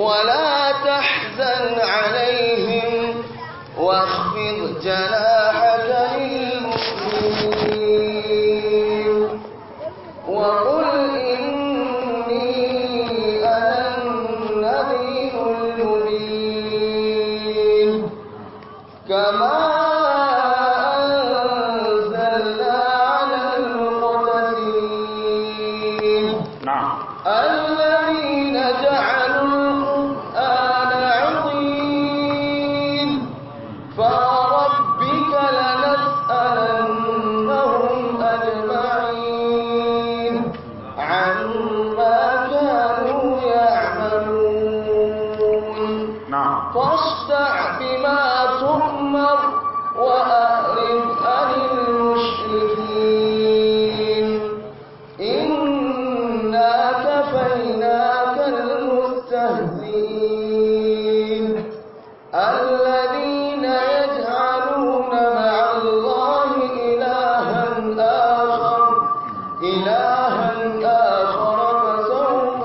ولا تحزن عليهم واخفض جناحك للمؤمنين وقل إني أنا النذير المبين كما أنزلنا على المقتسمين نعم الذين جعلوا القرآن عظيم فوربك لنسألنهم أجمعين عما كانوا يعملون نعم فاصدع بما تؤمر وأعرض عن المشركين إنا كفيناك المستهزئين الذين يجعلون مع الله إلها آخر إلها آخر فسوف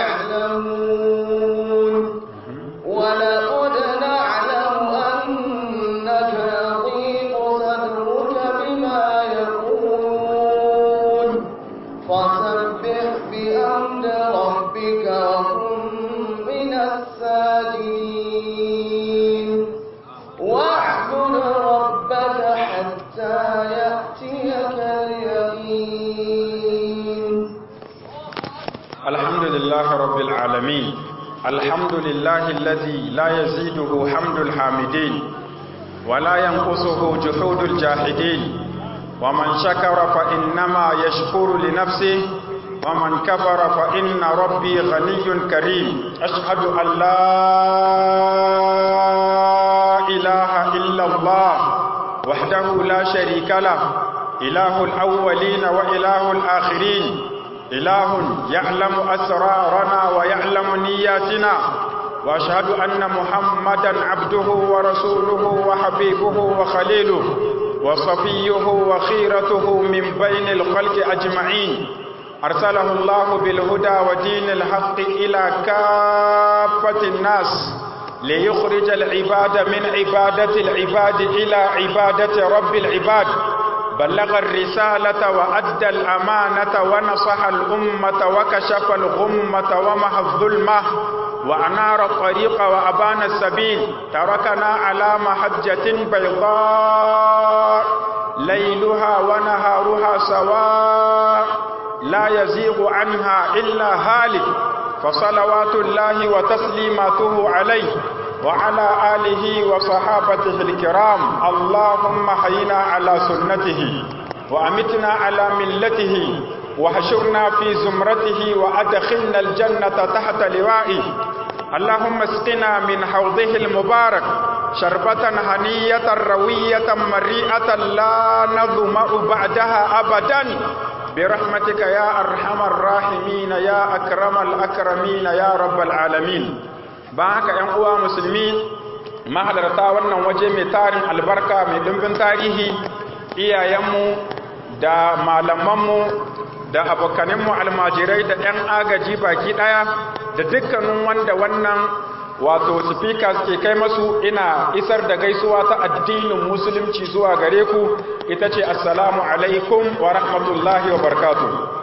يعلمون ولقد نعلم أنك يضيق صدرك بما يقولون فسبح بأمر ربك وكن من الساجدين واعبد ربك حتى يأتيك اليقين الحمد لله رب العالمين الحمد لله الذي لا يزيده حمد الحامدين ولا ينقصه جحود الجاحدين ومن شكر فإنما يشكر لنفسه ومن كفر فإن ربي غني كريم أشهد أن لا إله إلا الله وحده لا شريك له إله الأولين وإله الآخرين إله يعلم أسرارنا ويعلم نياتنا وأشهد أن محمدا عبده ورسوله وحبيبه وخليله وصفيه وخيرته من بين الخلق أجمعين أرسله الله بالهدى ودين الحق إلى كافة الناس ليخرج العباد من عبادة العباد إلى عبادة رب العباد بلغ الرسالة وأدى الأمانة ونصح الأمة وكشف الغمة ومحى الظلمة وأنار الطريق وأبان السبيل تركنا على محجة بيضاء ليلها ونهارها سواء لا يزيغ عنها إلا هالك فصلوات الله وتسليماته عليه وعلى آله وصحابته الكرام اللهم حينا على سنته وأمتنا على ملته وحشرنا في زمرته وأدخلنا الجنة تحت لوائه اللهم اسقنا من حوضه المبارك شربة هنية روية مريئة لا نظمأ بعدها أبدا برحمتك يا أرحم الراحمين يا أكرم الأكرمين يا رب العالمين ba haka ‘yan uwa musulmi mahalarta wannan waje mai tarin albarka mai dimbin tarihi iyayenmu da malamanmu da abokaninmu almajirai da ‘yan agaji baki ɗaya da dukkanin wanda wannan wato speakers ke kai masu ina isar da gaisuwa ta addinin musulunci zuwa gare ku ita ce assalamu alaikum wa rahmatullahi wa barkatu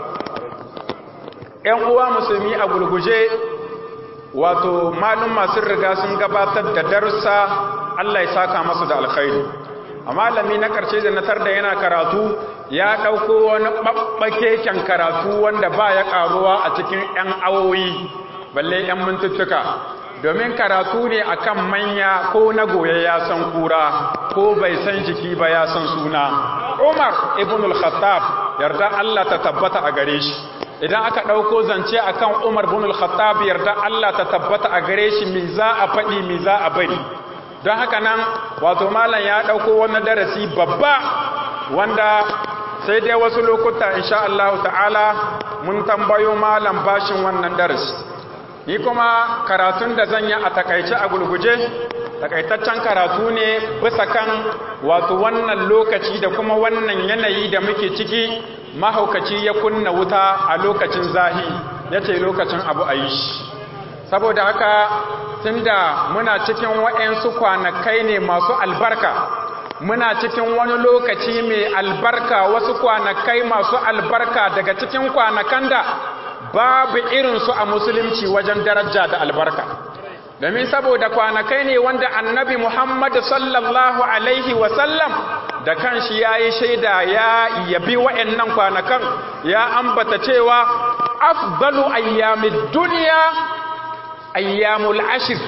‘yan uwa musulmi a gulguje wato malum masu riga sun gabatar da darussa Allah ya saka masu da alkhairi a malami na karshe da natar da yana karatu ya ɗauko wani ɓaɓɓakeken karatu wanda ba ya ƙaruwa a cikin 'yan awoyi balle 'yan mintuttuka domin karatu ne akan manya ko na goye ya san kura ko bai san jiki ba ya san suna umar ibn al-khattab yarda Allah ta tabbata a gare shi idan aka ɗauko zance akan Umar bin al-Khattab yarda Allah ta tabbata a gare shi mi za a faɗi mi za a bari don haka nan wato malam ya ɗauko wani darasi babba wanda sai dai wasu lokuta insha Allah ta'ala mun tambayo malam bashin wannan darasi ni kuma karatun da zan yi a takaice a gulguje takaitaccen karatu ne bisa kan wato wannan lokaci da kuma wannan yanayi da muke ciki mahaukaci ya kunna wuta a lokacin zahi ya ce lokacin abu a yi shi saboda haka tunda muna cikin waɗansu kwanakai ne masu albarka muna cikin wani lokaci mai albarka wasu kwanakai masu albarka daga cikin kwanakan da babu irinsu a musulunci wajen daraja da albarka domin saboda kwanakai ne wanda annabi Muhammad sallallahu alaihi wasallam da kanshi ya yi shaida ya yabi wa'annan kwanakan ya ambata cewa afdalu ayyamid duniya ayyamul ashir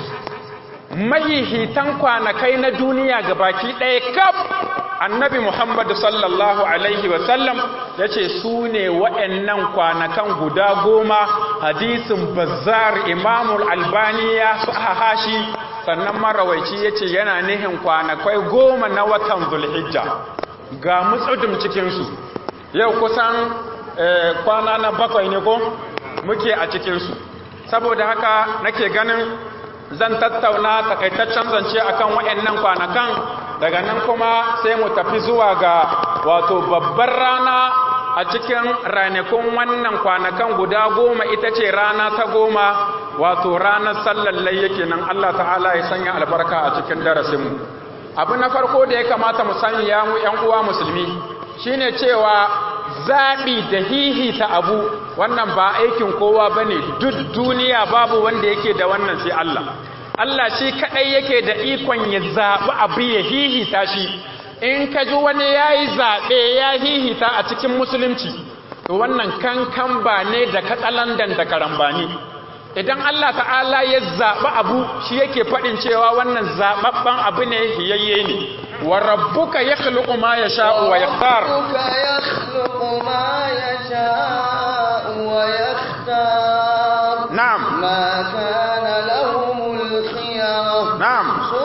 mahihitan kwanakai na duniya ga baki ɗaya kaf annabi muhammadu sallallahu alaihi wasallam ya ce su ne waɗannan kwanakan guda goma hadisin bazar imamul albani ya hashi sannan marawaici ya ce yana nihin kwanakai goma na watan zulhijja ga mutsudum cikinsu yau kusan kwana na bakwai ne ko muke a cikinsu saboda haka nake ganin zan tattauna takaitaccen zance akan waɗannan kwanakan daga nan kuma sai mu tafi zuwa ga wato babbar rana a cikin ranakun wannan kwanakan guda goma ita ce rana ta goma wato ranar sallallai yake nan Allah ta'ala ya sanya albarka a cikin darasinmu abu na farko da ya kamata mu sani ya mu ‘yan uwa musulmi shine cewa zaɓi da hihita abu wannan ba aikin kowa ba ne duk duniya babu wanda yake da wannan sai Allah Allah shi kaɗai yake da ikon ya zaɓi abu ya hihita shi in ka ji wani ya yi zaɓe ya hihita a cikin musulunci to wannan kankan ba ne da katsalandan da karambani idan Allah ta'ala ya zaɓi abu shi yake faɗin cewa wannan zaɓaɓɓen abu ne hiyayye ne wa rabbuka ya khluqu ma yasha'u wa yakhtar rabbuka yakhluqu ma yasha'u wa yakhtar na'am ma kana lahumul khiyara na'am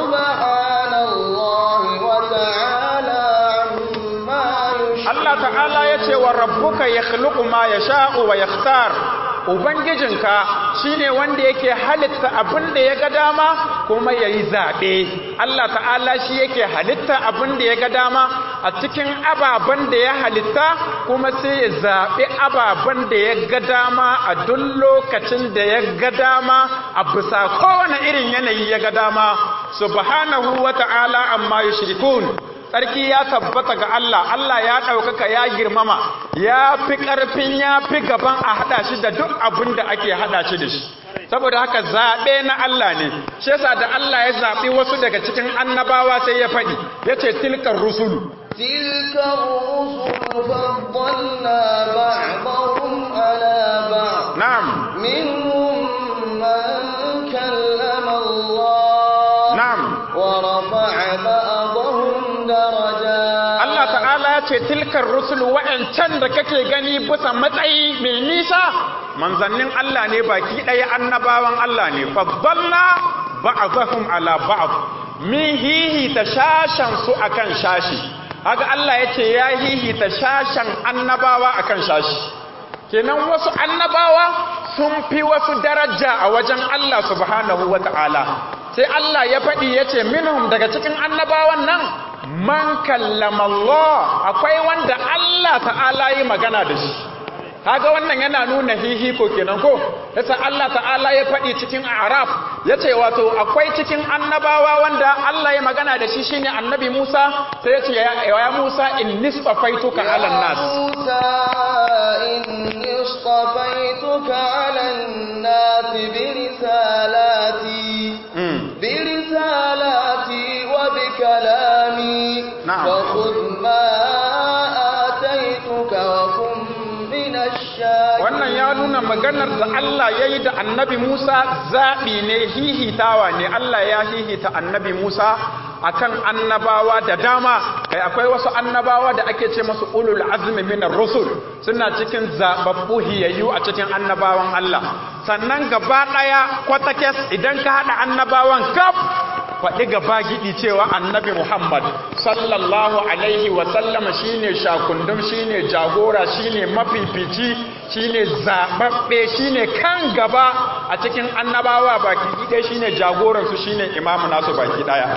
subhanallahi wa ta'ala amma yushrikun Allah ta'ala ya ce wa rabbuka ya khluqu ma yasha'u wa yakhtar ubangijinka shine wanda yake halitta abin da ya ga dama kuma yayi zabe Allah ta'ala shi yake halitta abin da ya ga dama a cikin ababen da ya halitta kuma sai ya zabe ababen da ya ga dama a duk lokacin da ya ga dama a bisa kowane irin yanayi ya ga dama subhanahu wa ta'ala amma yushrikun tsarki ya tabbata ga Allah Allah ya ɗaukaka ya girmama ya fi ƙarfin ya fi gaban a haɗa shi da duk abin da ake haɗa shi da shi saboda haka zaɓe na Allah ne shi yasa da Allah ya zaɓi wasu daga cikin annabawa sai ya faɗi ya ce tilkar rusulu تلك الرسل فضلنا بعضهم على بعض na'am منهم من كلم الله na'am ورفع بعضهم درجات Allah ta'ala ya ce tilkar rusul wa'ancan da kake gani bisa matsayi mai nisa manzannin Allah ne baki ɗaya annabawan Allah ne faddalna ba'dahum ala ba'd min hihi ta shashan su akan shashi haka Allah ya ce ya hihi ta shashan annabawa akan shashi kenan wasu annabawa sun fi wasu daraja a wajen Allah subhanahu wata'ala sai Allah ya faɗi ya ce minhum daga cikin annabawan nan man kallama Allah akwai wanda Allah ta'ala yi magana da shi kaga wannan yana nuna hihiko kenan ko yasa Allah ta'ala ya faɗi cikin Araf yace wato akwai cikin annabawa wanda Allah ya magana da shi shine annabi Musa sai yace ya, ya Musa inni safaituka ala nas موسى إني اصطفيتك على الناس برسالاتي mm. برسالاتي وبكلامي نعم. فخذ ما آتيتك وكن من الشاكرين wannan ya nuna maganar da Allah ya yi da annabi Musa zaɓi ne hihitawa ne Allah ya hihita annabi Musa akan annabawa da dama kai akwai wasu annabawa da ake ce masu ulul azmi minar rusul suna cikin zababbu hiyayyu a cikin annabawan Allah sannan gaba ɗaya kwatakes idan ka haɗa annabawan kaf faɗi gaba gidi cewa annabi Muhammad sallallahu alaihi wasallama shine shakundum shine jagora shine mafifici shine zababbe shine kan gaba a cikin annabawa baki ɗaya shine jagoransu shine imamu nasu baki ɗaya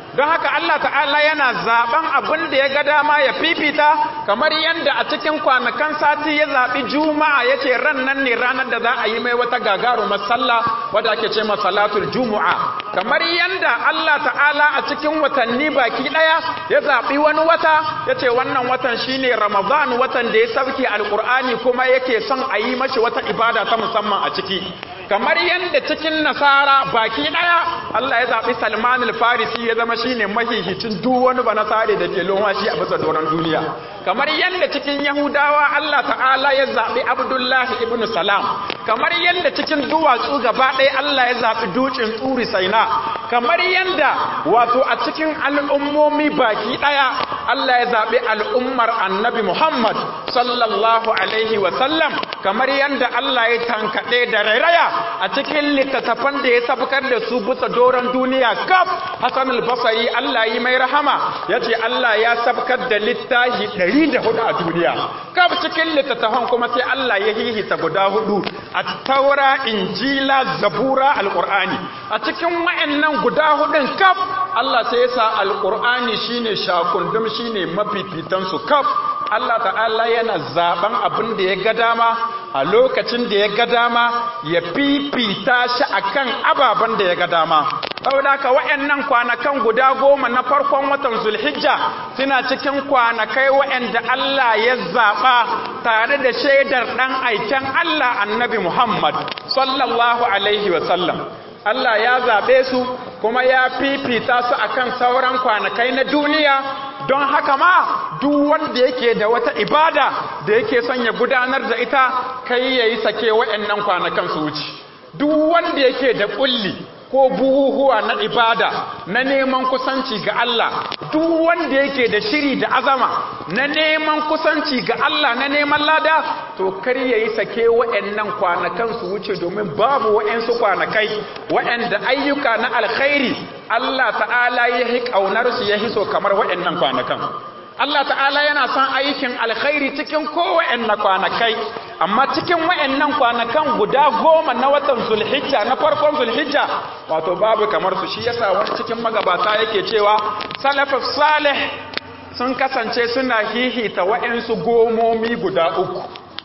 don haka Allah ta'ala yana zaben abin da ya ga dama ya fifita kamar yadda a cikin kwanakan sati ya zaɓi juma'a ya ce ran nan ne ranar da za a yi mai wata gagarumar sallah wadda ake ce salatul juma'a kamar yadda Allah ta'ala a cikin watanni baki ɗaya ya zaɓi wani wata ya ce wannan watan shine ramadan watan da ya sauke alƙur'ani kuma yake son a yi mashi wata ibada ta musamman a ciki kamar yadda cikin nasara baki ɗaya Allah ya zaɓi salman al-farisi ya zama shine mahihicin duk wani ba nasare da ke lomashi a bisa doron duniya kamar yadda cikin yahudawa Allah ta'ala ya zaɓi abdullahi ibn salam kamar yadda cikin duwatsu gaba ɗaya Allah ya zaɓi dukin tsuri saina kamar yadda wato a cikin al'ummomi baki ɗaya Allah ya zaɓi al'ummar annabi Muhammad sallallahu alaihi wasallam kamar yadda Allah ya tankaɗe da rairaya a cikin littattafan da ya sabkar da su bisa doron duniya kaf Hassan al-Basri Allah yi mai rahama yace Allah ya sabkar da littafi 104 a duniya kaf cikin littattafan kuma sai Allah ya hihita guda hudu a taura injila zabura alqur'ani a cikin wayannan guda hudun kaf Allah sai ya sa alqur'ani shine shakundum shine mafifitan su kaf Allah ta'ala yana zaben abin da ya ga dama a lokacin da ya ga dama ya fifita shi akan ababen da ya ga dama saboda ka wayannan kwanakan guda goma na farkon watan Zulhijja suna cikin kwanakai wayanda Allah ya zaba tare da shaidar dan aiken Allah Annabi Muhammad sallallahu alaihi wa sallam Allah ya zabe su kuma ya fifita su akan sauran kwanakai na duniya don haka ma duk wanda yake da wata ibada da yake son ya gudanar da ita kai yayi sake wayannan kwanakan su wuce duk wanda yake da kulli ko buhuhuwa na ibada na neman kusanci ga Allah duk wanda yake da shiri da azama na neman kusanci ga Allah na neman lada to kar yayi sake wayannan kwanakan su wuce domin babu wayansu kwanakai wayanda ayyuka na alkhairi Allah ta'ala ya hi kaunar su ya hiso kamar wayannan kwanakan Allah ta'ala yana son aikin alkhairi cikin kowanne kwanakai amma cikin wayannan kwanakan guda goma na watan zulhijja na farkon zulhijja wato babu kamar su shi yasa wani cikin magabata yake cewa salafus salih sun kasance suna hihita wayansu gomomi guda uku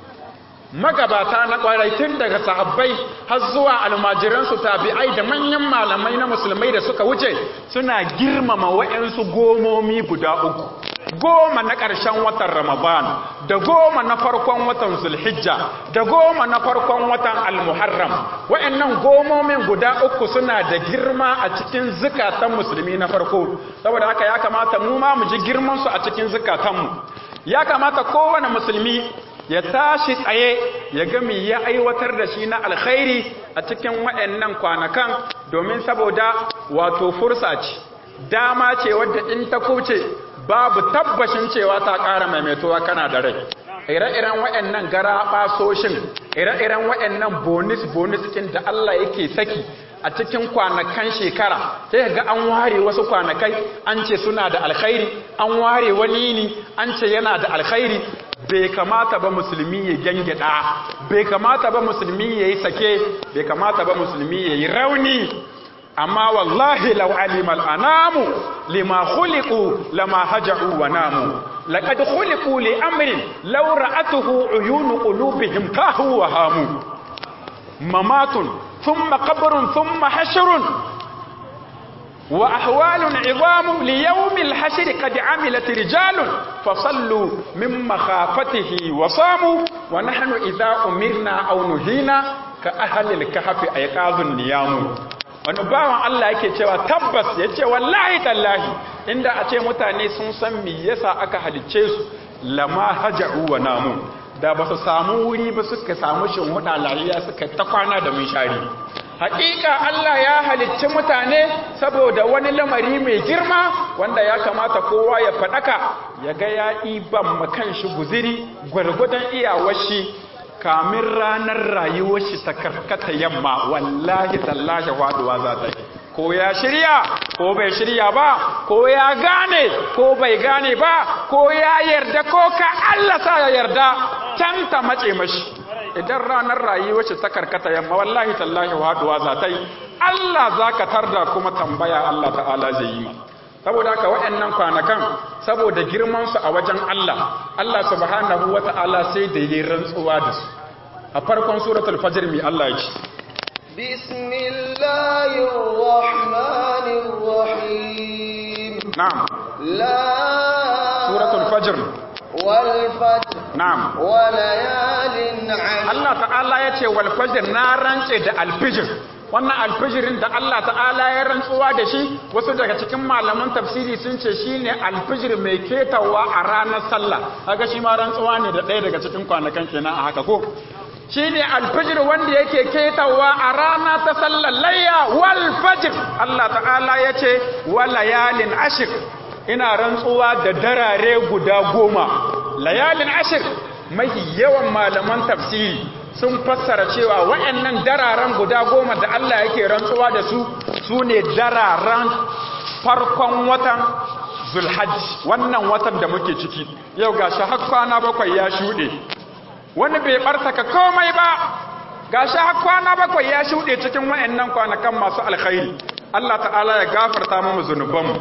magabata na kwarai tun daga sahabbai har zuwa almajiransu tabi'ai da manyan malamai na musulmai da suka wuce suna girmama wayansu gomomi guda uku goma na ƙarshen watan Ramadan da goma na farkon watan Zulhijja da goma na farkon watan Al-Muharram wayannan gomomin guda uku suna da girma a cikin zukatan musulmi na farko saboda haka ya kamata mu ma mu ji girman su a cikin zukatanmu ya kamata kowane musulmi ya tashi tsaye ya ga me ya aiwatar da shi na alkhairi a cikin wayannan kwanakan domin saboda wato fursa ce dama ce wadda in ta kuce babu tabbashin cewa ta ƙara maimaituwa kana da rai ire-iren waɗannan gara ɓasoshin ire-iren waɗannan bonus-bonus ɗin da Allah yake saki a cikin kwanakan shekara sai ga an ware wasu kwanakai an ce suna da alkhairi an ware wani ne an ce yana da alkhairi bai kamata ba musulmi ya gyangyaɗa bai kamata ba musulmi ya yi sake bai kamata ba musulmi ya yi rauni amma wallahi law alimal anamu lima khuliqu lama haja'u wa namu laqad khuliqu li amrin law ra'atuhu uyun qulubihim kahu wa hamu mamatun thumma qabrun thumma hashrun wa ahwalun 'idhamu li yawmil hashr qad 'amilat rijalun fasallu min makhafatihi wa samu wa nahnu idha umirna aw nuhina ka ahli al-kahfi ayqazun niyamu wani bawan Allah yake cewa tabbas ya ce wallahi tallahi inda a ce mutane sun san me yasa aka halicce su lama haja'u wa namu da ba su samu wuri ba suka samu shinhuda lariya suka ta kwana da mun shari hakika Allah ya halicci mutane saboda wani lamari mai girma wanda ya kamata kowa ya faɗaka ya ga ya iban makan shi guziri gwargwadon iyawar shi kamin ranar rayuwar shi ta karkata yamma wallahi tallahi faduwa za ta yi ko ya shirya ko bai shirya ba ko ya gane ko bai gane ba ko ya yarda ko ka Allah sa ya yarda can ta mace mashi idan ranar rayuwar shi ta karkata yamma wallahi tallahi faduwa za ta yi Allah za ka tarda kuma tambaya Allah ta'ala zai yi ma saboda haka waɗannan kwanakan saboda girman su a wajen Allah Allah subhanahu wata'ala sai da yi rantsuwa da su a farkon suratul fajr mi Allah ya ce bismillahir rahmanir rahim na'am la suratul fajr wal fajr na'am wa layalin 'ashr Allah ta'ala ya ce wal fajr na rance da alfijir wannan alfijirin da Allah ta'ala ya rantsuwa da shi wasu daga cikin malaman tafsiri sun ce shine alfijir mai ketawa a ranar sallah kaga shi ma rantsuwa ne da ɗaya daga cikin kwanakan kenan a haka ko shine alfijir wanda yake ketawa a rana ta sallar layya wal fajr Allah ta'ala ya ce wa layalin ashir ina rantsuwa da darare guda goma layalin ashir mahi yawan malaman tafsiri sun fassara cewa waɗannan dararen guda goma da Allah yake rantsuwa da su su ne dararen farkon watan zulhajji wannan watan da muke ciki yau ga shi har kwana bakwai ya shuɗe wani bai ɓartaka komai ba ga shi har kwana bakwai ya shuɗe cikin waɗannan kwanakan masu alkhairi Allah ta'ala ya gafarta mu zunubanmu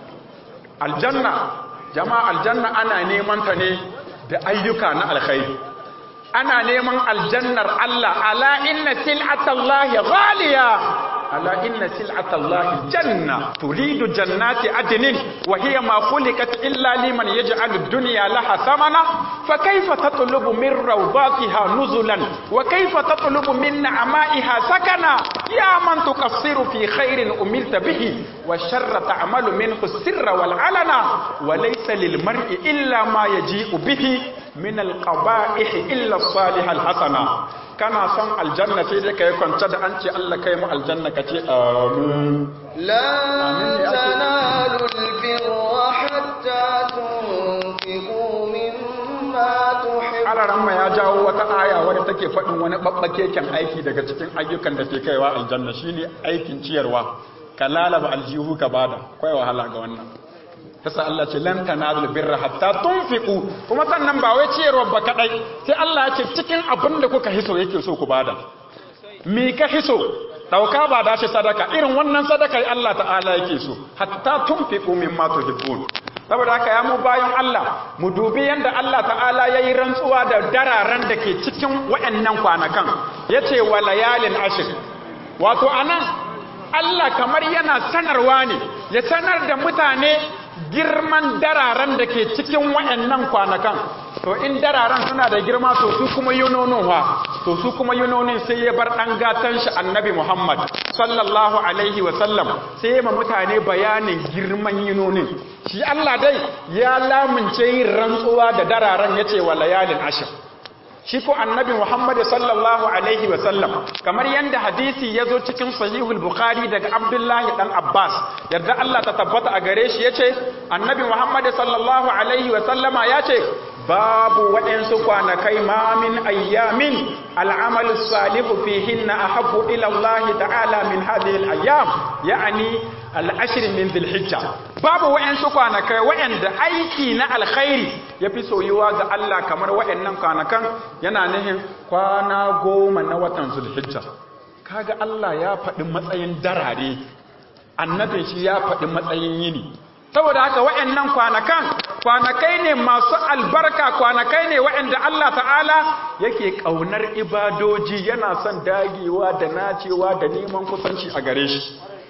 aljanna jama'a aljanna ana neman ta ne da ayyuka na alkhairi ana neman aljannar Allah ala inna sil'atallahi ghaliya ala inna sil'atallahi janna turidu jannati adnin wa hiya ma khuliqat illa liman yaj'alu ad-dunya laha samana fa kayfa tatlubu min rawdatiha nuzulan wa kayfa tatlubu min na'ma'iha sakana ya man tuqassiru fi khairin umilta bihi wa sharra ta'malu minhu sirra wal alana wa laysa lil mar'i illa ma yaji'u bihi min alqaba'ih illa salih alhasana kana son aljanna sai dai kai kwanta da an ce Allah kai mu aljanna kace amin lan tanalu albirra hatta tunfiqu mimma tuhibbu alaramma ya jawo wata aya wadda take faɗin wani babbakeken aiki daga cikin ayyukan da ke kaiwa aljanna shine aikin ciyarwa ka lalaba aljihu ka bada kai wahala ga wannan yasa Allah ce lan tanazul birra hatta tunfiqu kuma sannan ba wai ciyarwa ba kadai sai Allah ya ce cikin abin da kuka hiso yake so ku bada me ka hiso dauka ba da shi sadaka irin wannan sadaka Allah ta'ala yake so hatta tunfiqu mimma tuhibbun saboda haka ya mu bayan Allah mu dubi yanda Allah ta'ala yayi rantsuwa da dararan da ke cikin waɗannan kwanakan yace wa layalin ashir wato anan Allah kamar yana sanarwa ne ya sanar da mutane girman dararen da ke cikin wayannan kwanakan to in dararen suna da girma to su kuma yunonin wa to su kuma yunonin sai ya bar dan gatan shi annabi Muhammad sallallahu alaihi wa sallam sai ya ma mutane bayanin girman yunonin shi Allah dai ya lamunce yin rantsuwa da dararen yace wa layalin ashir shi ko annabi Muhammad sallallahu alaihi wa sallam kamar yanda hadisi ya zo cikin sahihul bukhari daga abdullahi dan abbas yarda Allah ta tabbata a gare shi yace annabi Muhammad sallallahu alaihi wa sallama yace babu waɗansu kwanakai ma min ayyamin al'amalu salihu fihinna ahabbu ila Allah ta'ala min hadhihi al-ayyam ya'ni al-ashr min dhil-hijja babu waɗansu kwanakai waɗanda aiki na alkhairi yafi soyuwa ga Allah kamar waɗannan kwanakan yana nihin kwana goma na watan zulhijja kaga Allah ya faɗi matsayin darare annabin shi ya faɗi matsayin yini saboda haka waɗannan kwanakan kwanakai ne masu albarka kwanakai ne waɗanda Allah ta'ala yake ƙaunar ibadoji yana son dagewa da nacewa da neman kusanci a gare shi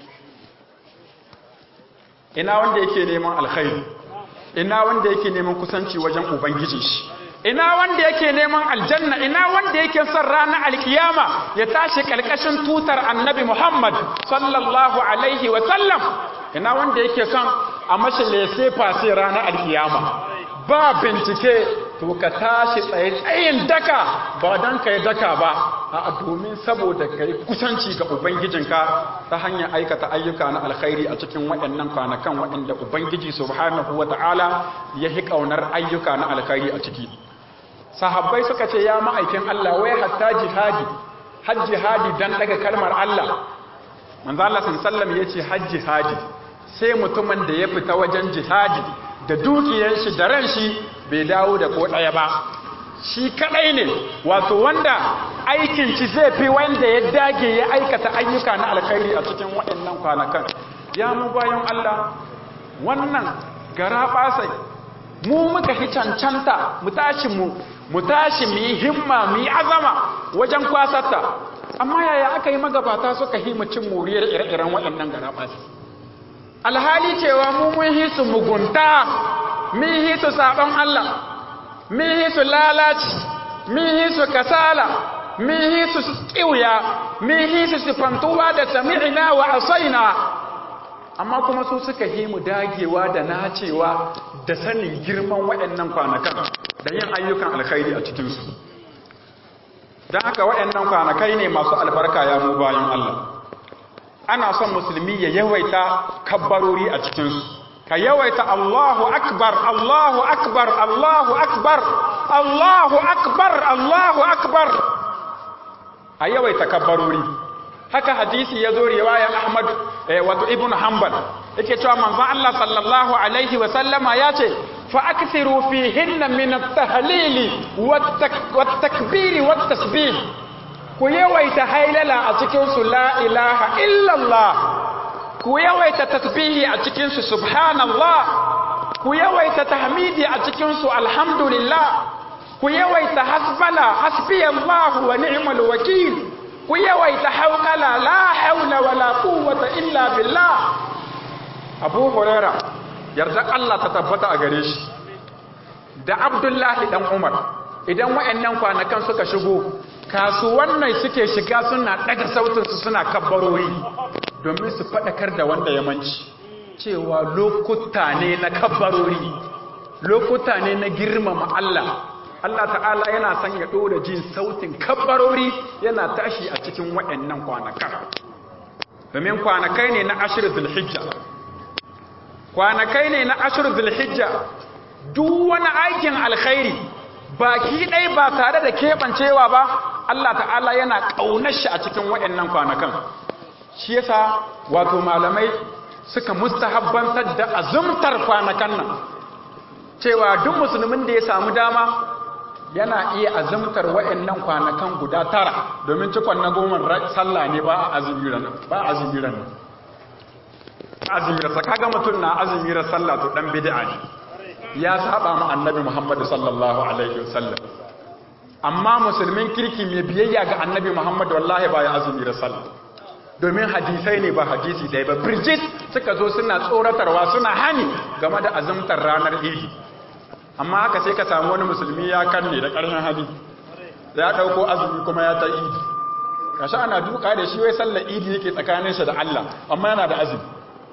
ina wanda yake neman alkhairi ina wanda yake neman kusanci wajen ubangiji shi ina wanda yake neman aljanna ina wanda yake son ranar alkiyama ya tashi kalkashin tutar annabi Muhammad sallallahu alaihi wa sallam ina wanda yake son a mashi lese fase ranar alkiyama ba bincike to ka tashi tsaye tsayin daka ba don ka yi daka ba a domin saboda ka yi kusanci ga ubangijinka ta hanyar aikata ayyuka na alkhairi a cikin waɗannan kwanakan waɗanda ubangiji subhanahu wa ta'ala ya hi ƙaunar ayyuka na alkhairi a ciki sahabbai suka ce ya ma'aikin Allah wai hatta jihadi har jihadi dan daga kalmar Allah manzo Allah sallallahu yace har jihadi sai mutumin da ya fita wajen jihadi da dukiyar shi da ran shi bai dawo da ko daya ba shi kadai ne wato wanda aikin shi zai fi wanda ya dage ya aikata ayyuka na alkhairi a cikin waɗannan kwanakan ya mu bayan Allah wannan gara basai mu muka hi cancanta mu tashi mu mu tashi mu yi himma mu yi azama wajen kwasarta amma yaya aka yi magabata suka hi cin moriyar ire-iren waɗannan gara basai alhali cewa mu mun hi su mugunta mun hi su sabon Allah mun hi su lalaci mun hi su kasala mun hi su kiwya mun hi su sifantuwa da sami'ina wa asaina amma kuma su suka yi mu dagewa da nacewa da sanin girman waɗannan kwanakan da yin ayyukan alkhairi a cikinsu don haka waɗannan kwanakai ne masu albarka ya mu bayan Allah ana son musulmi ya yawaita kabbarori a cikinsu ka yawaita Allahu akbar Allahu akbar Allahu akbar Allahu akbar Allahu akbar a yawaita kabbarori haka hadisi ya zo riwayar Ahmad wato Ibn Hanbal yake cewa manzon Allah sallallahu alaihi wa sallama ya ce fa akthiru fihinna min at-tahlili wat-takbiri wat-tasbih ku yawaita hailala a cikin su la ilaha illa Allah ku yawaita tasbihi a cikin su subhanallah ku yawaita tahmidi a cikin su alhamdulillah ku yawaita hasbala hasbiyallahu wa ni'mal wakil ku yawaita haukala la haula wala quwwata illa billah Abu Huraira yarda Allah ta tabbata a gare shi da Abdullahi dan Umar idan wayannan kwanakan suka shigo kasuwannan suke shiga suna daga sautin su suna kabbarori domin su fadakar da wanda ya manci cewa lokuta ne na kabbarori lokuta ne na girmama Allah Allah ta'ala yana son ya ɗora jin sautin kabbarori yana tashi a cikin waɗannan kwanakan domin kwanakai ne na ashirin zulhijja kwanakai ne na ashirin zulhijja duk wani aikin alkhairi baki ɗai ba tare da keɓancewa ba Allah ta'ala yana ƙaunar shi a cikin waɗannan kwanakan shi yasa wato malamai suka mustahabbantar da azumtar kwanakan nan cewa duk musulmin da ya samu dama yana iya azumtar wa'annan kwanakan guda tara domin cikon na goma sallah ne ba a azumiran ba azumiran azumiran sa kaga mutum na azumiran sallah to dan bid'a ne ya saba ma annabi Muhammad sallallahu alaihi wasallam amma musulmin kirki mai biyayya ga annabi Muhammad wallahi ba ya azumiran sallah domin hadisai ne ba hadisi ɗaya ba Bridget suka zo suna tsoratarwa suna hani game da azumtar ranar idi amma haka sai ka samu wani musulmi ya kanne da ƙarshen hali ya ɗauko azumi kuma ya ta idi kashi ana duka da shi wai sallar idi yake tsakanin shi da Allah amma yana da azumi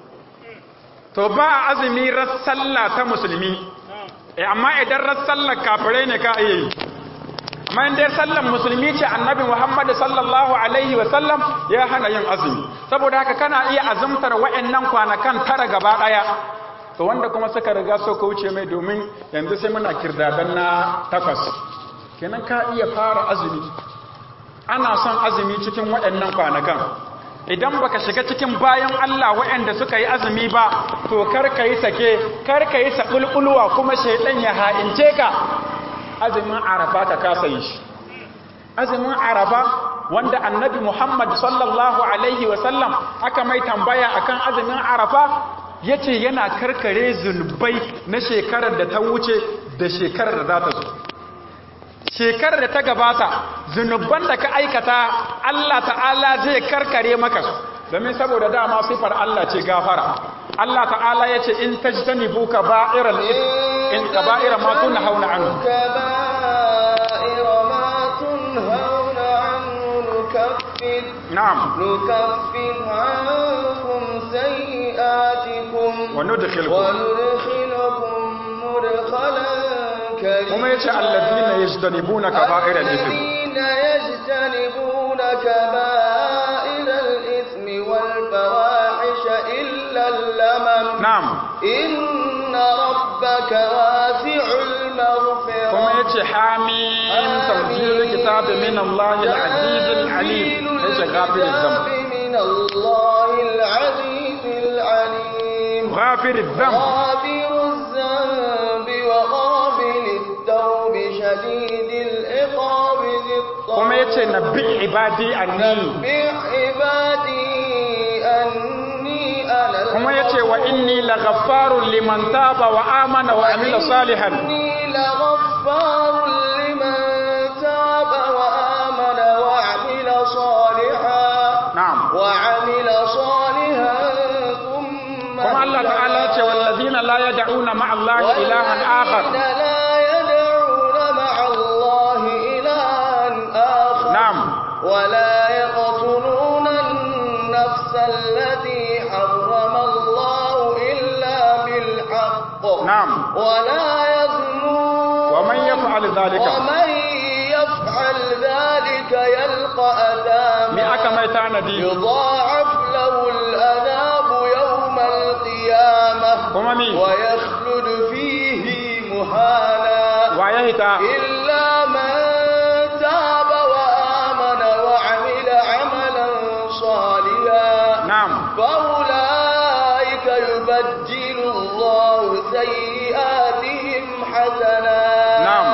to ba azumi rassalla ta musulmi eh amma idan rassallar kafirai ne ka iya yi amma in dai sallar musulmi ce annabi Muhammad sallallahu alaihi wa sallam ya hana yin azumi saboda haka kana iya azumtar wa'annan kwanakan tara gaba daya to wanda kuma suka riga so ka wuce mai domin yanzu sai muna kirdadan na takwas kenan ka iya fara azumi ana son azumi cikin waɗannan kwanakan idan baka shiga cikin bayan Allah waɗanda suka yi azumi ba to kar ka yi sake kar ka yi sabulbulwa kuma shaidan ya ha'ince ka azumin arafa ka kasa yi shi azumin arafa wanda annabi Muhammad sallallahu alaihi wasallam aka mai tambaya akan azumin arafa ya ce yana karkare zunubai na shekarar da ta wuce da shekarar da za ta zo shekarar da ta gabata zunuban da ka aikata Allah ta'ala zai karkare maka domin saboda dama sifar Allah ce gafara Allah ta'ala ya ce in tajtanibu kaba'iral in kaba'ira ma tunna hauna anhu kaba'ira ma tunhauna anhu nukaffir na'am nukaffir ankum sayyi'atikum wa nudkhilkum وندخلكم مدخلا كريما kuma yace alladhina yajtanibuna kaba'iral ithm الذين يجتنبون كبائر الإثم والفواحش إلا اللمم na'am إن ربك واسع المغفرة kuma yace hamim tanzilul kitabi min Allahil azizil alim yace ghafiriz dhanb من الله العزيز العليم ghafiriz dhanb غافر الذنب وقابل التوب شديد العقاب ذي الطول kuma yace nabbi ibadi anni نبئ عبادي أني أنا kuma yace wa wa inni laghaffarun liman taba wa amana wa amila salihan إني لغفار لمن تاب وآمن وعمل صالحا na'am وعمل صالحا ثم kuma Allah ta'ala ya ce wallazina la yad'una ma'a Allah ilahan akhar والذين لا يدعون مع الله إلها آخر na'am ولا يقتلون النفس التي حرم الله إلا بالحق na'am ولا يزنون wa man yaf'al dhalika ومن يفعل ذلك يلقى me aka أثاما mai tanadi يضاعف له العذاب يوم القيامة kuma mi ويخلد فيه مهانا wa ya hita إلا من تاب وآمن وعمل عملا صالحا na'am فأولئك يبدل الله سيئاتهم حسنات نعم.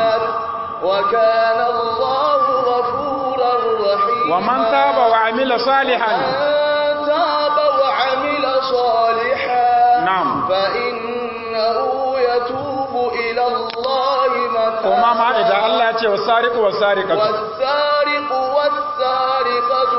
وكان الله غفورا رحيما wa man taba wa amila salihan من تاب وعمل صالحا نعم. فإنه يتوب إلى الله kuma ma متابا idan Allah ya ce wasariqu wasariqatu والسارق والسارقة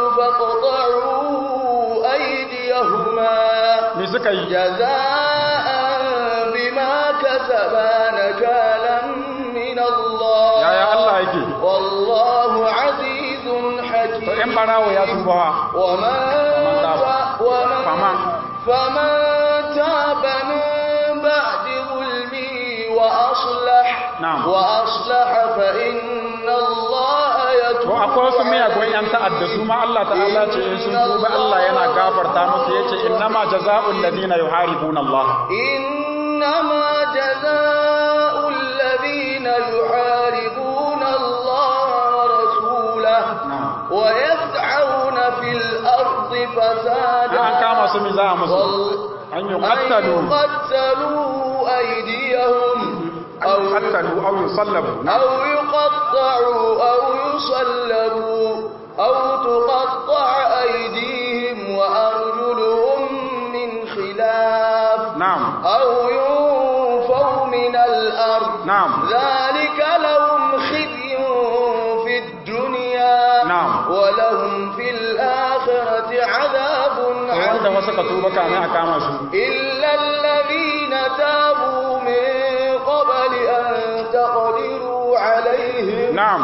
فاقطعوا أيديهما me suka yi جزاء بما كسبا نكالا من الله yaya Allah yake والله عزيز to in حكيم barawo ya tuba ومن تاب. ومن فمن فمن تاب من بعد ظلمه وأصلح نعم. وأصلح فإن الله يتوب to akwai wasu miyagun yan ta'adda su ma Allah ta'ala ce in sun tuba Allah yana gafarta musu yace innama jazaa'ul ladina yuharibuna Allah إنما جزاء الذين يحاربون الله ورسوله na'am ويسعون في الأرض فسادا an kama su mi za a musu وال- an أن yuqattalu يقتلوا أيديهم an أو yuqattalu aw yusallabu أو يقطعوا أو يصلبوا أو تقطع أيديهم وأرجلهم من خلاف na'am أو ينفوا من الأرض na'am ذلك لهم خزي في الدنيا نعم. ولهم في الآخرة عذاب to wanda عظيم wasu ka tuba kamin a kama su إلا الذين تابوا من قبل أن تقدروا عليهم na'am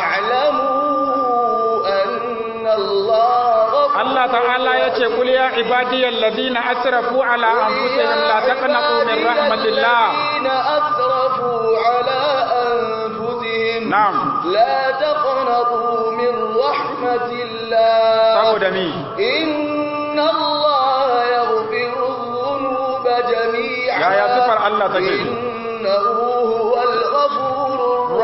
فاعلموا أن الله غفور Allah ta'ala yace kul ya ibadiyal ladina asrafu ala anfusihim la taqnatu min rahmatillah الذين أسرفوا على أنفسهم na'am لا تقنطوا من رحمة الله saboda mi إن الله يغفر الذنوب جميعا يا- يا صفر الله تجد. إنه هو الغفور الرحيم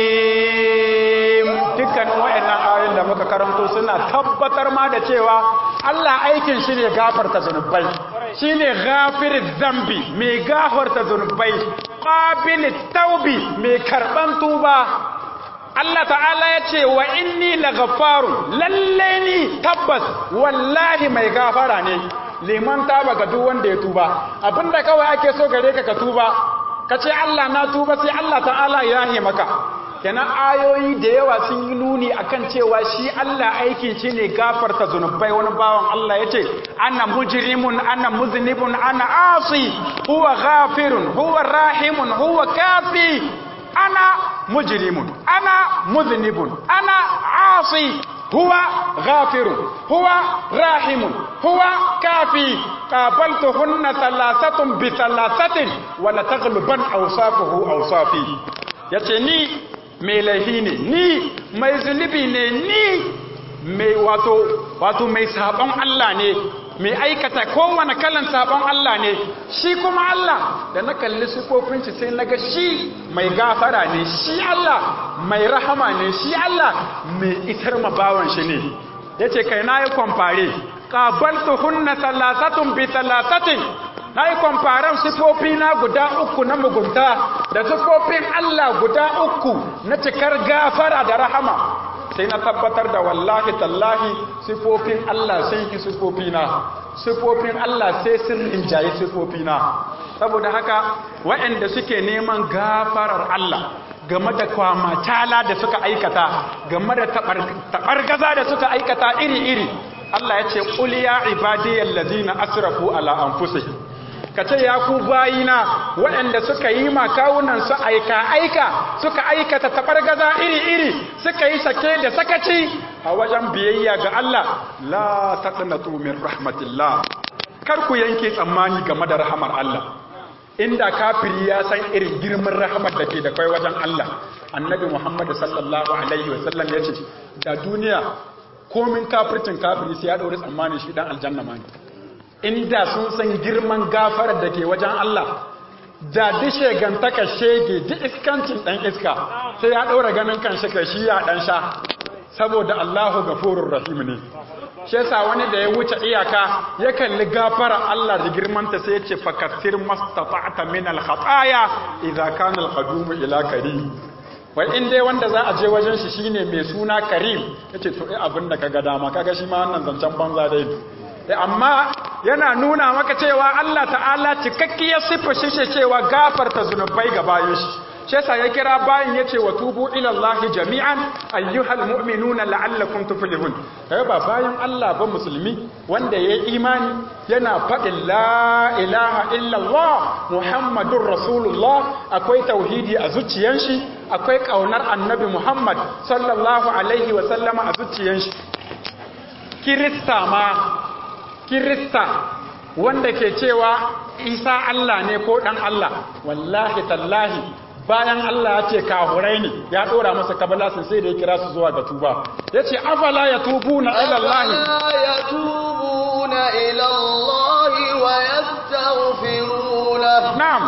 rahim dukkanin wayannan ayoyin da muka karanto suna tabbatar ma da cewa Allah aikin shi ne gafarta zunubai shine ghafiriz zambi mai gafarta zunubai qabilit taubi mai karban tuba Allah ta'ala ya ce wa inni laghafaru lalle ni tabbas wallahi mai gafara ne liman taba ga duk wanda ya tuba abinda kawai ake so gare ka ka tuba ka ce Allah na tuba sai Allah ta'ala ya yahe maka kenan ayoyi da yawa sun yi nuni akan cewa shi Allah aikin shi ne gafarta zunubai wani bawan Allah ya ce ana mujrimun ana muznibun ana asi huwa ghafirun huwa rahimun huwa kafi ana mujrimun ana muznibun ana asi huwa ghafirun huwa rahimun huwa kafi qabaltuhunna thalathatun bi thalathatin wa la taghluban awsafuhu awsafi yace ni mai laifi ne ni mai zunubi ne ni mai wato wato mai sabon Allah ne mai aikata kowane kalan sabon Allah ne shi kuma Allah da na kalli sifofin shi sai naga shi mai gafara ne shi Allah mai rahama ne shi Allah mai isar mabawan shi ne yace kai na yi kwamfare qabaltuhunna thalathatun bi thalathatin na yi kwamfaren sifofi na guda uku na mugunta da sifofin Allah guda uku na cikar gafara da rahama sai na tabbatar da wallahi tallahi sifofin Allah sun ki sifofina sifofin Allah sai sun rinjaye sifofina saboda haka waɗanda suke neman gafarar Allah game da kwamatala da suka aikata game da taɓargaza da suka aikata iri-iri Allah ya ce ƙul ya ibadiyar lazina asrafu ala anfusihim ka ce ya ku bayina waɗanda suka yi makawunan su aika-aika suka aikata taɓargaza iri-iri suka yi sake da sakaci a wajen biyayya ga Allah la taqnatu min rahmatillah kar ku yanke tsammani game da rahamar Allah inda kafiri ya san irin girman rahamar da ke da kai wajen Allah annabi Muhammad sallallahu alaihi wasallam ya ce da duniya komin kafircin kafiri sai ya daure tsammani shi dan aljanna ma inda sun san girman gafarar da ke wajen Allah da dishe gantaka shege duk iskancin dan iska sai ya daura ganin kan shi kai shi ya dan sha saboda Allahu gafurur rahim ne shi yasa wani da ya wuce iyaka ya kalli gafara Allah da girmanta sai ya ce fakassir mastata'ta min al-khataya idza kana al-qadum ila karim wai in dai wanda za a je wajen shi shine mai suna karim yace to eh abin da kaga dama kaga shi ma wannan zancen banza dai eh amma yana nuna maka cewa Allah ta'ala cikakkiyar sifa shi ce cewa gafarta zunubai ga bayan shi shi yasa ya kira bayin yace wa tubu ila Allah jami'an ayyuhal mu'minuna la'allakum tuflihun kai ba bayan Allah ba musulmi wanda yayi imani yana faɗin la ilaha illa Allah muhammadur rasulullah akwai tauhidi a zuciyan shi akwai kaunar annabi Muhammad sallallahu alaihi wa sallama a zuciyan shi kirista ma kirista wanda ke cewa Isa Allah ne ko dan Allah wallahi tallahi bayan Allah ya ce kahurai ne ya dora masa kabalasin sai da ya kira su zuwa ga tuba ya ce afala ya tubu na ilallahi ya tubu na ilallahi wa ya taghfiruna na'am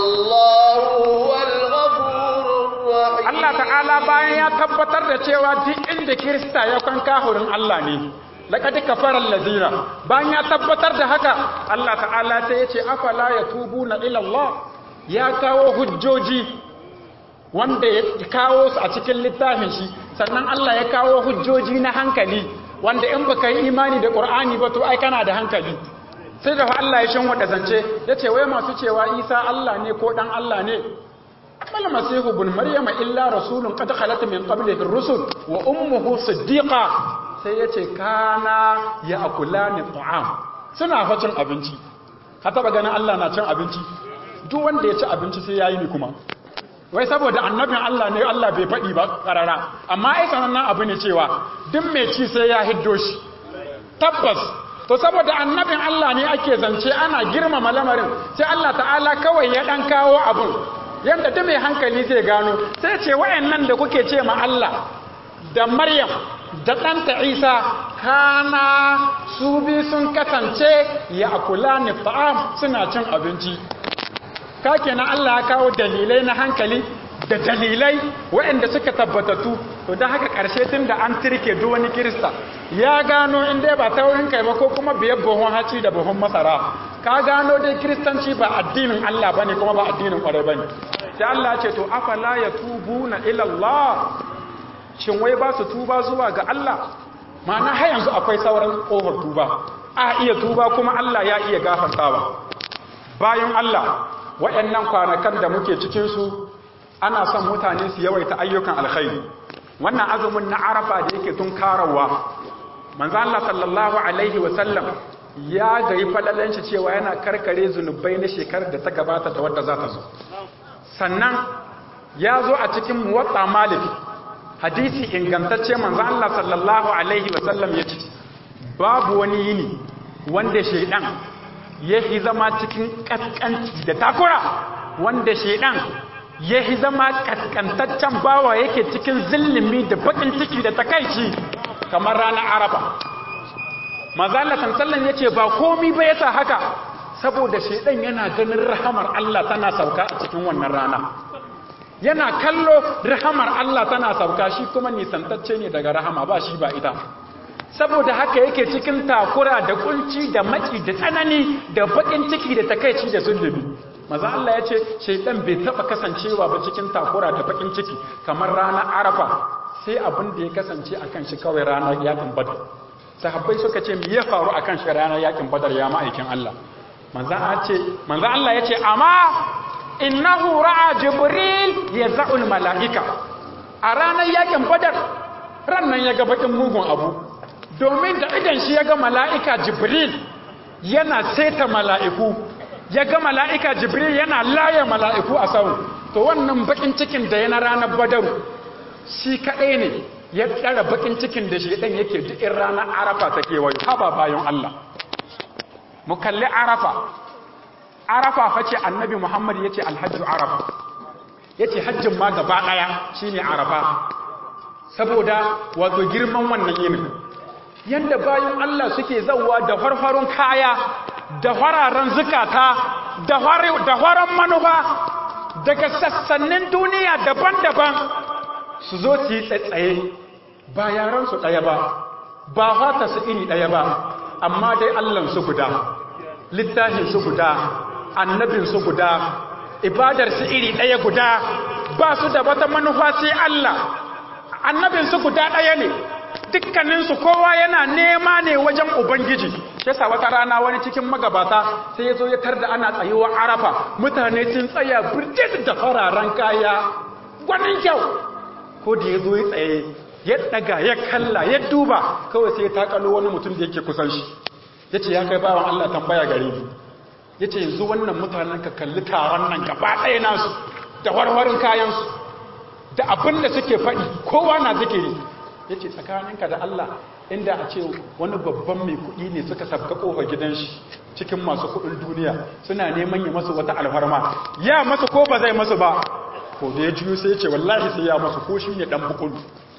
wallahu wal ghafurur rahim Allah ta'ala bayan ya tabbatar da cewa duk inda kirista ya kan kahurin Allah ne laqad kafara allazina bayan ya tabbatar da haka Allah ta'ala sai ya ce afala ya tubu na ilallah ya kawo hujjoji wanda ya kawo su a cikin littafin shi sannan Allah ya kawo hujjoji na hankali wanda in baka yi imani da Qur'ani ba to ai kana da hankali sai da Allah ya shin wada zance yace wai masu cewa Isa Allah ne ko dan Allah ne mal masihu ibn maryama illa rasulun qad khalat min qablihi ar-rusul wa ummuhu siddiqa sai yace kana ya'kulani ta'am suna fa cin abinci ka taba ganin Allah na cin abinci duk wanda ya ci abinci sai yayi ni kuma wai saboda annabin Allah ne Allah bai faɗi ba ƙarara amma ai sanannen abu ne cewa duk mai ci sai ya hiddo shi tabbas to saboda annabin Allah ne ake zance ana girmama lamarin sai Allah ta'ala kawai ya dan kawo abun yanda duk mai hankali zai gano sai ce wayannan da kuke ce ma Allah da Maryam da ɗanta Isa kana su bi sun kasance ya akula ni ta'am suna cin abinci ka kenan Allah ya kawo dalilai na hankali da dalilai waɗanda suka tabbatattu to don haka ƙarshe tun da an tirke duk wani kirista ya gano in dai ba ta wurin kai ba ko kuma biyar buhun haci da buhun masara ka gano dai kiristanci ba addinin Allah bane kuma ba addinin ƙwarai bane sai Allah ce to afala ya tubu na ilallah shin wai ba su tuba zuwa ga Allah ma'ana har yanzu akwai sauran ƙofar tuba a iya tuba kuma Allah ya iya gafartawa bayan Allah waɗannan kwanakan da muke cikinsu ana son mutane su yawaita ayyukan alkhairi wannan azumin na arafa da yake tun karawa manzo Allah sallallahu alaihi wasallam ya gayi falalan shi cewa yana karkare zunubai na shekarar da ta gabata da wadda za ta zo sannan ya zo a cikin muwatta malik hadisi ingantacce manzo Allah sallallahu alaihi wasallam ya ce babu wani yini wanda shaidan ya fi zama cikin kaskanci da takura wanda shaidan ya fi zama kaskantaccen bawa yake cikin zillimi da bakin ciki da takaici kamar ranar araba mazala sansallan ya ce ba komi ba yasa haka saboda shaidan yana ganin rahamar Allah tana sauka a cikin wannan rana yana kallo rahamar Allah tana sauka shi kuma nisantacce ne daga rahama ba shi ba ita saboda haka yake cikin takura da kunci da maki da tsanani da bakin ciki da takaici da zulumi maza Allah ya ce shaidan bai taba kasancewa ba cikin takura da bakin ciki kamar ranar arafa sai abin da ya kasance akan shi kawai ranar yakin badar sahabbai suka ce me ya faru akan shi ranar yakin badar ya ma'aikin Allah manzan Allah ya ce amma innahu ra'a jibril ya za'ul mala'ika a ranar yakin badar rannan ya ga bakin mugun abu domin da idan shi ya ga mala'ika jibril yana seta mala'iku ya ga mala'ika jibril yana laye mala'iku a sau to wannan bakin cikin da yana ranar badaru shi kaɗai ne ya ɗara bakin cikin da shi ɗan yake duk in ranar arafa ta kewayo haba bayan Allah mu kalli arafa arafa face annabi muhammad ya ce alhajju arafa ya ce hajjin ma gaba ɗaya shi ne arafa saboda wato girman wannan yinin yadda bayan allah suke zauwa da farfarun kaya da fararen zukata da faran manufa daga sassanin duniya daban-daban su zo su yi tsatsaye ba yaransu ɗaya ba ba fata su iri ɗaya ba amma dai allansu guda littafinsu guda annabinsu guda ibadarsu iri ɗaya guda ba su da wata manufa sai Allah annabinsu guda ɗaya ne dukkaninsu kowa yana nema ne wajen ubangiji yasa wata rana wani cikin magabata sai ya zo ya tarda ana tsayuwa arafa mutane sun tsaya birjit da fararen kaya gwanin kyau ko da ya zo ya tsaye ya daga ya kalla ya duba kawai sai ya takalo wani mutum da yake kusan shi ya ce ya kai bawan Allah tambaya gare ni ya ce yanzu wannan mutanen ka kalli taron nan gaba ɗaya nasu da warwarin kayansu da abin da suke faɗi kowa na zikiri ya ce tsakaninka da Allah inda a ce wani babban mai kuɗi ne suka sabka ƙofar gidan shi cikin masu kuɗin duniya suna neman ya masu wata alfarma ya masu ko ba zai masu ba ko da ya juyo sai ya ce wallahi sai ya masu ko shi ne ɗan bukulu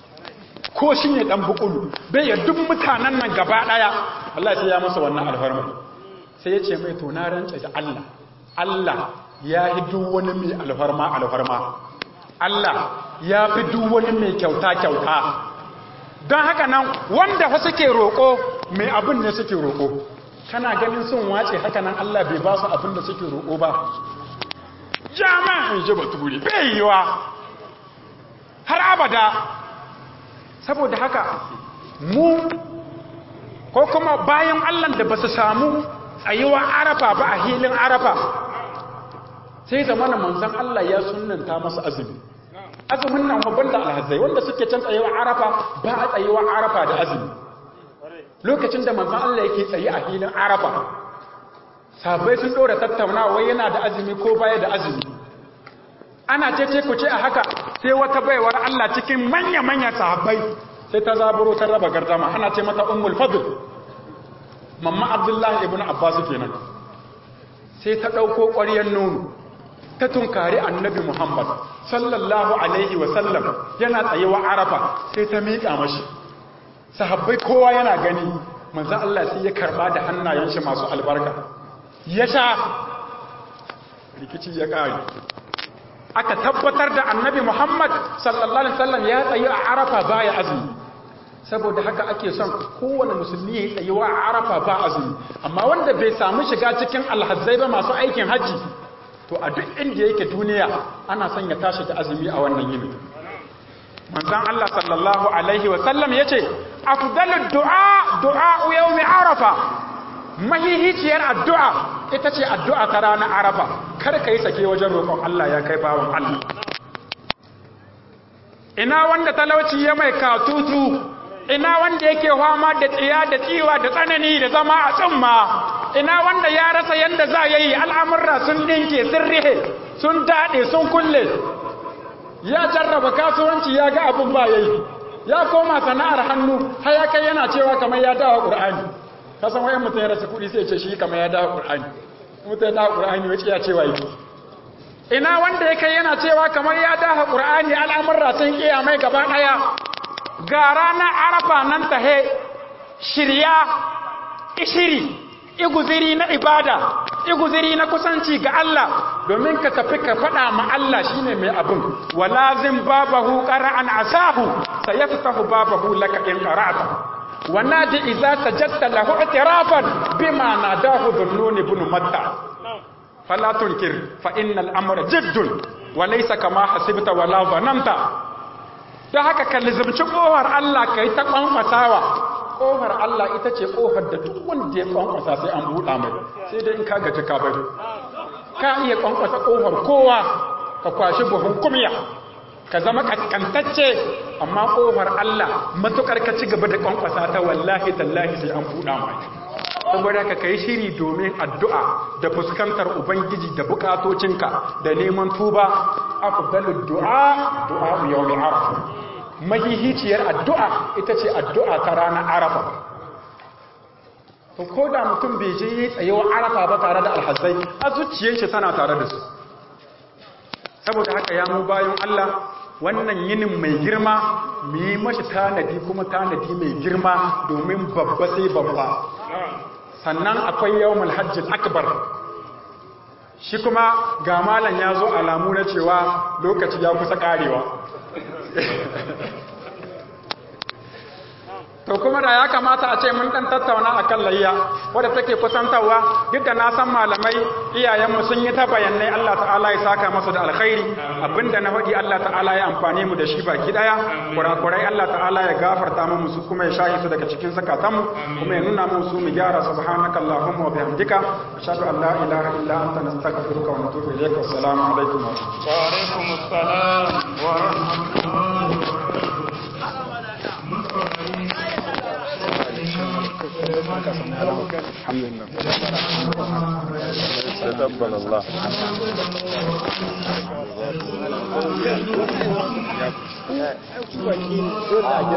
ko shi ne ɗan bukulu bai ya duk mutanen nan gaba ɗaya wallahi sai ya masa wannan alfarma sai ya ce mai to na rantsa da Allah Allah ya yi duk wani mai alfarma alfarma Allah ya fi duk wani mai kyauta kyauta don haka nan wanda fa suke roƙo mai abin ne suke roƙo kana ganin sun wace haka nan Allah bai ba su abin da suke roƙo ba jama'in ji baturi bai yiwa har abada saboda haka mu ko kuma bayan Allah da ba su samu tsayuwa arafa ba a hilin arafa sai zamanin manzan Allah ya sunanta masu azumi azumin nan babban da alhazai wanda suke can tsayewa arafa ba a tsayewa arafa da azumi lokacin da manzan Allah yake tsaye a filin arafa sabai sun dora tattaunawa yana da azumi ko baya da azumi ana cece ku ce a haka sai wata baiwar Allah cikin manya-manya sahabbai sai ta zaburo ta raba gardama ana ce mata ummul fadl mamma abdullahi ibn abbas kenan sai ta dauko ƙwaryar nono ta tunkari annabi Muhammad sallallahu alaihi wasallam yana tsayewa arafa sai ta miƙa mashi sahabbai kowa yana gani manzo Allah sai ya karba da hannayen shi masu albarka ya sha rikici ya ƙare aka tabbatar da annabi Muhammad sallallahu alaihi wasallam ya tsaye a arafa baya azumi saboda haka ake son kowane musulmi ya tsaye wa arafa ba azumi amma wanda bai samu shiga cikin alhazzai ba masu aikin hajji to a duk inda yake duniya ana son ya tashi da azumi a wannan yini manzon Allah sallallahu alaihi wa sallam yace afdalud du'a du'a yawmi arafa mahihiciyar addu'a ita ce addu'a ta ranar arafa kar kai sake wajen roƙon Allah ya kai bawon Allah ina wanda talauci ya mai katutu ina wanda yake fama da tsiya da tsiwa da tsanani da zama a tsumma ina wanda ya rasa yanda za ya yi al'amurra sun ɗinke sun rihe sun daɗe sun kulle ya jarraba kasuwanci ya ga abin ba ya yi ya koma sana'ar hannu har ya kai yana cewa kamar ya dawa ƙur'ani kasan wayan mutum ya rasa kuɗi sai ce shi kamar ya dawa ƙur'ani mutum ya dawa ƙur'ani wace ya cewa yi ina wanda ya kai yana cewa kamar ya dawa ƙur'ani al'amurra sun ƙiya mai gaba ɗaya ga ranar arafa nan tahe shirya ishiri iguziri na ibada iguziri na kusanci ga Allah domin ka tafi ka faɗa ma Allah shine mai abin walazim babahu qara'an asahu sayaftahu babahu laka in qara'ta wanadi idza sajadta lahu i'tirafan bima nadahu dhunnun ibn matta fala tunkir fa innal amra jiddun wa laysa kama hasibta wala dhananta don haka ka lizimci ƙofar Allah ka yi ta ƙwanƙwasawa ƙofar Allah ita ce ƙofar da duk wanda ya ƙwanƙwasa sai an buɗa mai sai dai in ka gaji ka bari ka iya ƙwanƙwasa ƙofar kowa ka kwashi buhun kumya ka zama kaskantacce amma ƙofar Allah matuƙar ka ci gaba da ƙwanƙwasa ta wallahi tallahi sai an buɗa mai saboda ka kai shiri domin addu'a da fuskantar ubangiji da bukatocinka da neman tuba afdalud du'a du'a yawmi arafa mahihiciyar addu'a ita ce addu'a ta ranar arafa to ko da mutum bai je yi tsayewa arafa ba tare da alhazai a zuciyar shi tana tare da su saboda haka ya mu bayan Allah wannan yinin mai girma mu yi mashi tanadi kuma tanadi mai girma domin babba sai babba sannan akwai yawon hajjin akbar shi kuma ga malam ya zo alamu na cewa lokaci ya kusa karewa to kuma da ya kamata a ce mun dan tattauna akan layya wadda take kusantarwa duk da na san malamai iyayenmu sun yi ta bayanai Allah ta'ala ya saka masu da alkhairi abinda na faɗi Allah ta'ala ya amfane mu da shi baki daya kurakurai Allah ta'ala ya gafarta mu su kuma ya shahi su daga cikin zakatanmu kuma ya nuna mu su mu gyara subhanaka allahumma wa bihamdika ashhadu an la ilaha illa anta nastaghfiruka wa natubu ilayka assalamu alaikum wa alaikum assalam wa rahmatullahi wa barakatuh الحمد لله تقبل الله